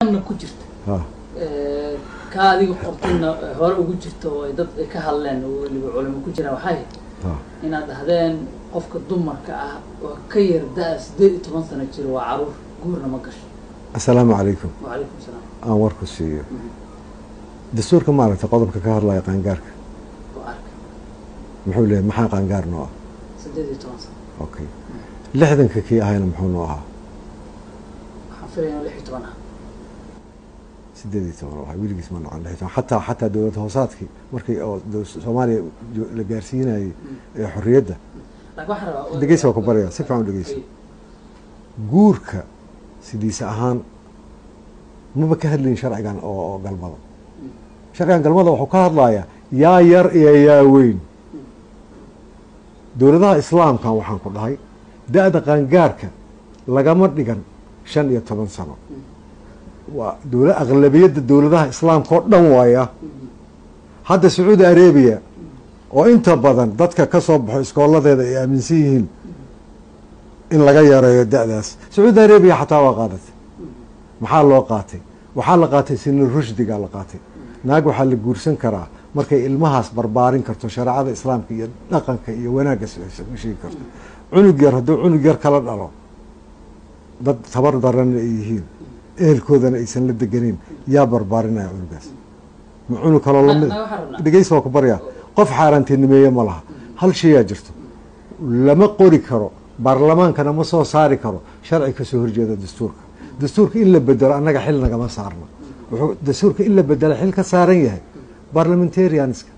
kanna ku jirta ha Eh, ka adiga qortayna eh, hore ugu jirta oo ay dad ay ka hadleen oo weliba culimo ku jiraan waxay ha inaad dhahdeen qofka dumarka ah oo ka yar da- sideed iyo toban sano jiro waa caruur guurna ma gasho assalaamu calaykum wacalaykum salaam aan warku siiyo dastuurka maaragtay qodobka ka hadlaya qaangaarka oo arka muxuu leeyahay maxaa qaangaar noo ah sideed iyo toban sano okay lixdanka kii ahayna muxuu noo ahaa waxaan filaya inuu lix iyo toban ah sideed iyo toban oo ahaa weligiis ma noqon lix iyo toban xataa xataa dowlad hoosaadkii markii oo dow- soomaaliya jo- la gaarsiinayay ee xorriyadda laakiin waxaan rabaa Dhegeysi waa ku baraya, si fiican u dhegeysi. guurka sidiisa ahaan maba ka hadlayin sharcigan oo oo galmada sharcigan galmada wuxuu ka hadlayaa yaa yar iyo yaa weyn dowladaha islaamkan waxaan ku dhahay da-da qaangaarka lagama dhigan shan iyo toban sano waa dowla aqlabiyadda dowladaha islaamka oo dhan waaya hadda sacuudi arabiya oo inta badan dadka ka soo baxo iskooladeeda ay aaminsan yihiin in laga yareeyo da-daas sacuudi arabiya xataa waa qaadatay maxaa loo qaatay waxaa la qaatay sina rushdigaa la qaatay naag waxaa la guursan karaa markay ilmahaas barbaarin karto shareecada islaamka iyo dhaqanka iyo wanaagga u sheegi karto cunug yar hadduu cunug yar kala dhalo dad tabar daranna ay yihiin ehelkoodana aysan la deganeyn yaa barbaarinaya cunugaas ma cunug kaloo lamid Na- na waxaan rabnaa. dhegeysi waa ku baryaa qof xaaraantinimeeye ma laha hal shayaa jirto lama qori karo baarlamaankana ma soo saari karo sharci kasoo horjeeda dastuurka dastuurka in la bedelo annaga xil nagama saarna wuxuu dastuurka in la bedela xil ka saaran yahay parliamentarianska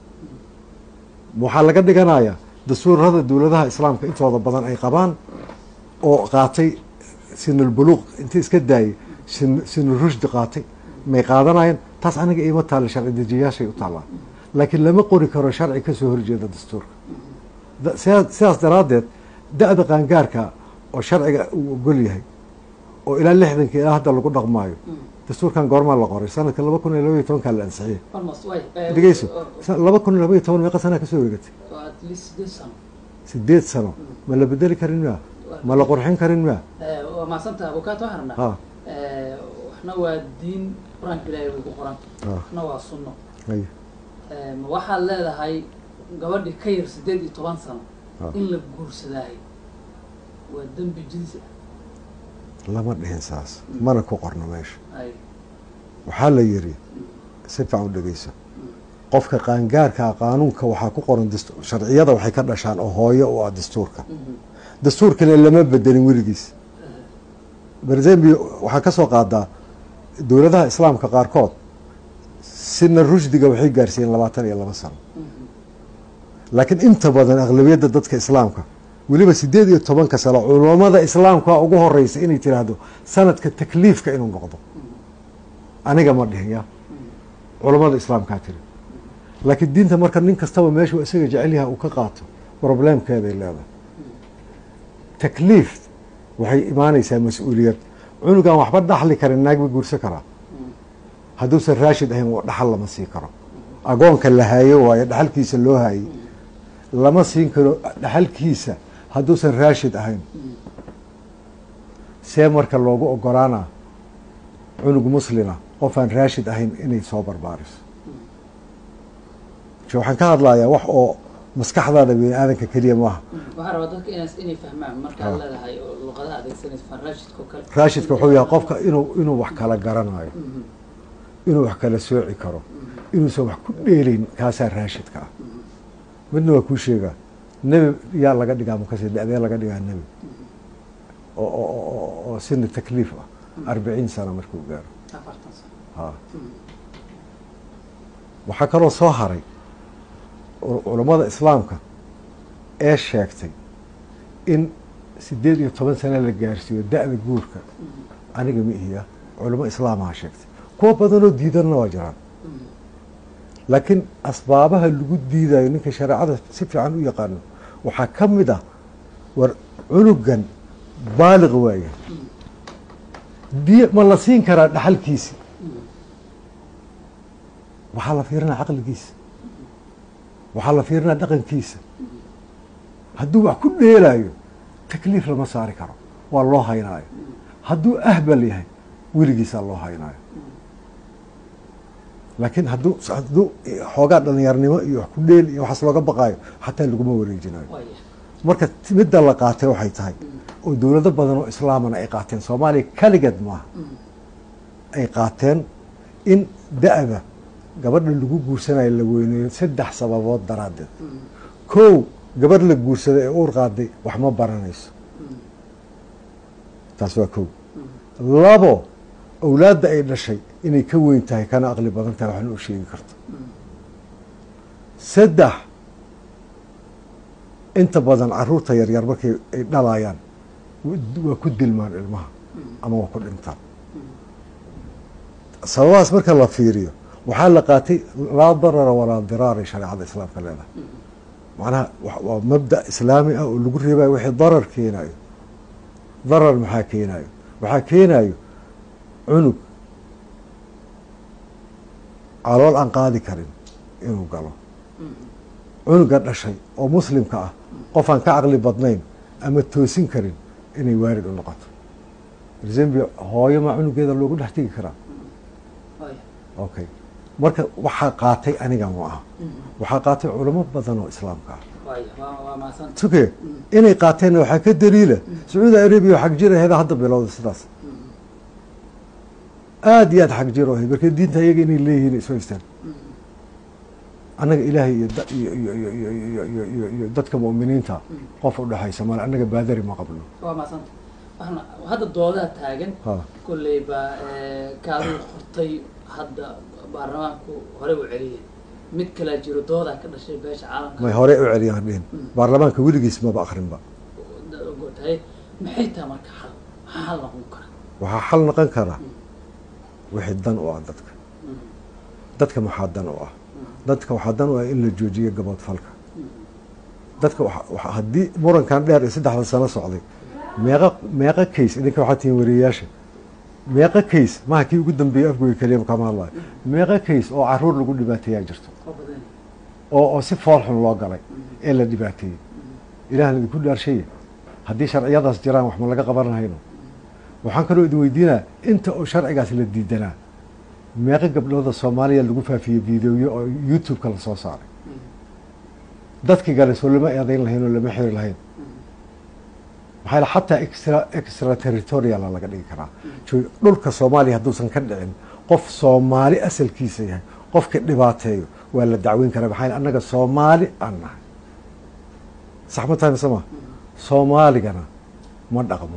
waxaa laga dhiganayaa dastuurada dowladaha islaamka intooda badan ay qabaan oo qaatay sinulbuluuq inta iska daayay sin- sinurushdi qaatay may qaadanayeen taas aniga iima taalla sharci dejiyaashay u taallaa laakiin lama qori karo sharci kasoo horjeeda dastuurka Da- sidaa- sidaas daraaddeed da-da qaangaarka oo sharciga uu ogol yahay oo ilaa lixdanka ilaa hadda lagu dhaqmaayo dastuurkan goormaa la qoray sanadka laba kun iyo laba iyo tobankaa la ansixiyey almost way eh, dhegeyso oo- sa- laba kun iyo laba iyo toban meeqa sanaa kasoo wareegatay oo at least sideed sano sideed sano ma la bedeli karin miya ma la qurxin karin miya Eh, waa mahadsanta abukaata waxaan rabnaa ha Eh, waxna waa diin qur-aanka ilaahay way ku qoran ha waxna waa sunno ay Eh, ma waxaad leedahay gabadhi ka yar sideed iyo toban sano ha in la guursadaayo waa dembi jinsi lama dhihin saas mana ku qorno meesha ah ay waxaa la yidhi si fiican u dhegeyso qofka qaangaarka qaanuunka waxaa ku qoran dastu- sharciyada waxay ka dhashaan oo hooyo u ah dastuurka Mhm. dastuurkana lama bedelin weligiis berzambia waxaa ka soo qaadaa dowladaha islaamka qaarkood sina rushdiga waxay gaarsiiyeen labaatan iyo laba sano Mhm. laakiin inta badan aqlabiyadda dadka islaamka weliba sideed iyo tobanka sano culammada islaamka ugu horeysa inay tiraahdo sanadka takliifka inuu noqdo aniga ma dhihin ya culammada islaamkaa tiri laakiin diinta marka nin kastaba meeshuu isaga jecel yahay uu ka qaato problemkeeday leedahay takliif waxay imaanaysaa mas-uuliyad cunugan waxba dhaxli karin naag ba guursan karaa hadduusan raashid ahayn waa dhaxal lama sii karo agoonka la haayo waayo dhaxalkiisa loo haayey lama siin karo dhaxalkiisa hadduusan raashid ahayn see marka loogu ogolaanaa cunug muslima qof aan raashid ahayn inay soo barbaariso so waxaan ka hadlayaa wax oo maskaxdaada bini aadanka keliya maaha waxaan rabaa dadka inaas inay fahmaan markaad Ah. leedahay oo luqadaha adeegsanaysa farraashidka oo kale raashidka wuxuu yahay qofka inuu inuu wax kala garanayo Mhm. inuu wax kala sooci karo inuusan wax ku dheelayn kaasaa raashidka ah midna waa kuu sheegaa nebi yaa laga dhigaa makase da-dee laga dhigaa nebi oo oo oo- oo- oo sina takliif ah arbiciin sano markuu gaaro afartan sano ha waxaa kaloo soo haray cu- culammada islaamka ee sheegtay in sideed iyo toban sano la gaarsiiyo da-da guurka aniga ma ihiya culamo islaamaha sheegtay kuwa badanoo diidanna waa jiraan laakiin asbaabaha lagu diidayo ninka shareecada si fiican u yaqaano waxaa ka mid ah war cunugan baaliq waaye diya ma la siin karaa dhaxalkiisi waxaa la fiirinaa caqligiisa waxaa la fiirinaa dhaqankiisa hadduu wax ku dheelaayo takliif lama saari karo waa loo haynaayo hadduu ahbal yahay weligiisaa loo haynaayo laakiin hadduu hadduu xoogaa dhalinyarnimo iyo wax ku dheel iyo waxaas looga baqaayo xataa laguma wareejinayo waaya marka midda la qaatay waxay tahay oo dowlado badan oo islaamana ay qaateen soomaaliya kaligeed maaha ay qaateen in da-da gabadha lagu guursanayo la weyneeyo saddex sababood daraaddeed kow gabadh la guursaday ee uur qaaday wax ma baranayso taas waa kow labo awlaadda ay dhashay inay ka weyn tahay kana aqli badan tahay waxna u sheegi karto saddex inta badan caruurta yaryar markay ay dhalayaan waa ku dilmaan ilmaha ama waa ku dhintaan sababahaas marka la fiiriyo waxaa la qaatay laa darara walaa diraaray shareecada islaamka leedahay macnaha waa mabda islaami ah oo lagu reebayo wixii darar keenayo darar maxaa keenayo waxaa keenayo cunug calool aan qaadi karin inuu galo cunuga dhashay oo muslimka ah qof aan ka caqli badnayn ama toosin karin inay waarid u noqoto zambia hooyo maa cunugeeda loogu dhex tegi karaa waaya okay marka waxaa qaatay aniga ma aha waxaa qaatay culamo badan oo islaamka ah waaya waa waa mahadsan tuke inay qaateenna waxaa ka daliila sacuudi arabiya xag jir aheeda hadda bilowda sidaas aada iyo aad xag jir ahay marka diinta iyaga inay leeyihiin isu haystaan annaga ilaahay iyo da- iyo iyo iyo iyo iyo iyo iyo iyo dadka mu'miniinta qof u dhexaysa male annaga baadari ma qabno waa mahadsanta waxna hadda doodaa taagan ha kolley baa kaaduu qortay hadda baarlamaanku horey u celiyay mid kalaa jiro doodaa ka dhashay beesha caalamka may hore u celiyaan dhihin baarlamaanka weligiis maba akrinba tahay maxay tahay marka xal maxaa xal noqon kara waxaa xal noqon karaa wixii dan u ah dadka dadka maxaa dan u ah dadka waxaa dan u ah in la joojiyo gaboodfalka dadka waxa- waxa- haddii murankan dheer ee saddexda sano socday meeqa meeqa case idinka waxaa tihiin wariyayaasha meeqa case maha kii ugu dambeeyey afgoy keliya kama hadlayo meeqa case oo caruur lagu dhibaateeyaa jirto oo badan oo oo si fool xun loo galay ee la dhibaateeyey ilaahna idinku dhaarshaye haddii sharciyadaas jiraan wax ma laga qaban lahayno waxaan kaloo idin weydiinaa inta oo sharcigaas la diidanaa meeqa gabdhooda soomaaliya lagu faafiyey videoyo oo youtube-ka lasoo saaray dadkii gale soo lama eedayn lahayn oo lama xiri lahayn maxaa yeele xataa extra extra territoriala laga dhigi karaa Jo- dhulka soomaaliya hadduusan ka dhicin qof soomaali asalkiisa yahay qofka dhibaateeyo waa la dacweyn karaa maxaa yeele annaga soomaali aan nahay sax ma tahay mise ma soomaaligana ma dhaqmo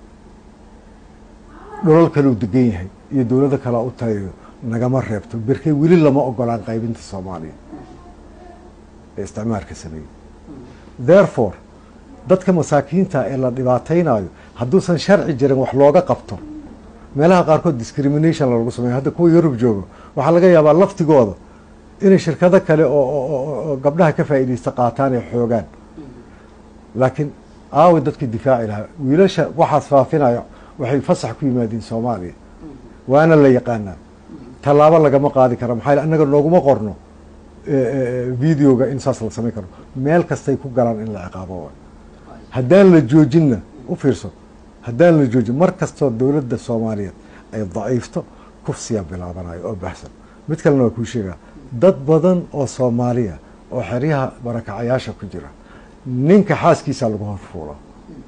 dholal kaleu degan yahay iyo dowlado kalea u tayayo nagama reebto berkey weli lama ogolaan qaybinta soomaaliya ee isticmaalka sameeyey therefore dadka masaakiinta ee la dhibaataynayo hadduusan sharci jirin wax looga qabto meelaha qaarkood discrimination lagu sameeyo hadda kuwa yurub joogo waxaa laga yaabaa laftigooda inay shirkado kale oo oo- oo oo gabdhaha ka faa'iidaysta qaataan ee xoogaan laakiin aawi dadkii difaaci lahaa wiilasha waxaas faafinaya waxay fasax ku yimaadeen soomaaliya waana la yaqaanaa tallaabo lagama qaadi kara maxaa yeele annaga nooguma qorno eh, eh, videoga in saas la samayn karo meel kastay ku galaan in la ciqaabo waay haddaan la joojinna u fiirso haddaan la joojin mar kastoo dowladda soomaaliyeed ay daciifto kufsiyaa bilaabanayo oo baxsan mid kalena waa kuu sheegaa dad badan oo soomaaliya oo xeryaha barakacayaasha ku jira ninka xaaskiisaa lagu horfuulaa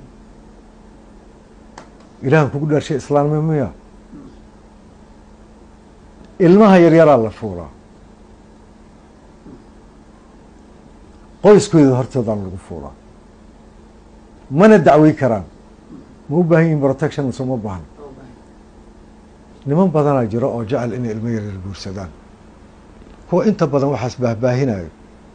ilaahan kugu dhaarshay islaamnimo miya ilmaha yaryaraa la fuulaa qoyskooda hortoodaan lagu fuulaa mana dacwey karaan ma u baahan yihin protection mise uma baahna oo badan niman badanaa jiro oo jecel inay ilmo yaryar guursadaan kuwa inta badan waxaas baahbaahinayo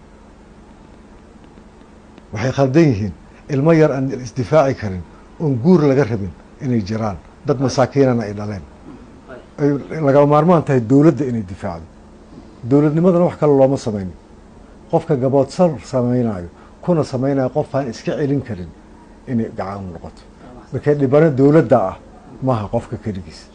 waxay khaldan yihiin ilmo yar aan isdifaaci karin oon guur laga rabin inay jiraan dad masaakiinana ay dhaleen waaya ay lagama maarmaan tahay dowladda inay difaacdo dowladnimadana wax kale looma samaynin qofka gaboodsal samaynayo kuna samaynayo qof aan iska celin karin inay gacan u noqoto waa mahadsan markee dhibano dowladda ah maaha qofka keligiis